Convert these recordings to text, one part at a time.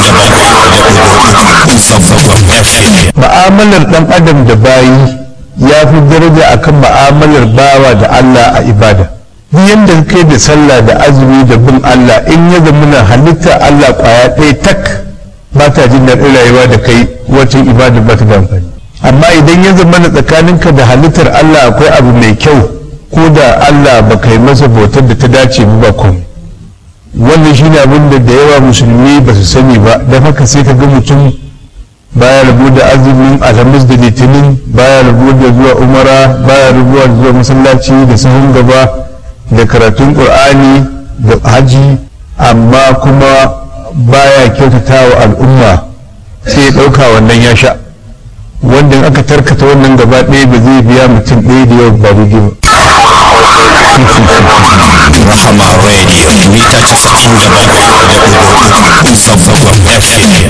Ma'amalar ɗan adam da bayi ya fi daraja akan ma'amalar bawa da Allah a ibada. Duk yadda kai da sallah da azumi da bin Allah in ya zamana halitta Allah kwaya ɗaya tak ba ta jin daɗin rayuwa da kai wata ibada ba ta da amfani. Amma idan ya zamana tsakaninka da halittar Allah akwai abu mai kyau ko da Allah ba kai masa bautar da ta dace ba komai. wannan shine abin da da yawa musulmi ba su sani ba don haka sai ka ga mutum baya rabu da azumin alhamis da litinin baya rabu da zuwa umara baya rabu da zuwa masallaci da sahun gaba da karatun qur'ani da haji amma kuma baya kyautata wa al'umma sai ya ɗauka wannan ya sha wanda aka tarkata wannan gaba ɗaya ba zai biya mutum ɗaya da yau ba daidai ba Rahama Radio mita casa'in da bakwai da ɗigo Zangon FM.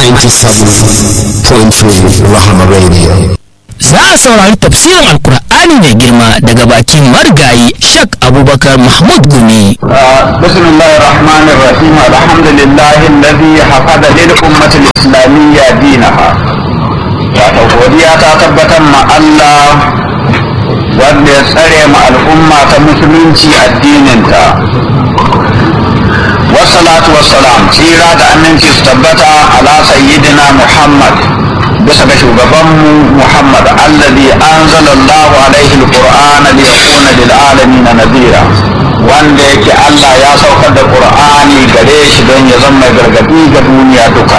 97.3 Rahama Radio. za a saurari tafsirin alkur'ani mai girma daga bakin marigayi shak abubakar mahmud gumi بسم الله الرحمن الرحيم الحمد لله الذي حفظ للأمة الإسلامية دينها wato godiya ta tabbatar ma Allah wanda ya tsare ma al'umma ta musulunci addininta wassalatu wassalam tsira da aminci su tabbata ala sayyidina Muhammad bisa ga shugabanmu Muhammad alladhi anzala Allahu alaihi alqur'ana liyakuna lil alamin nadhira wanda yake Allah ya saukar da Qur'ani gare shi don ya zama mai gargadi ga duniya duka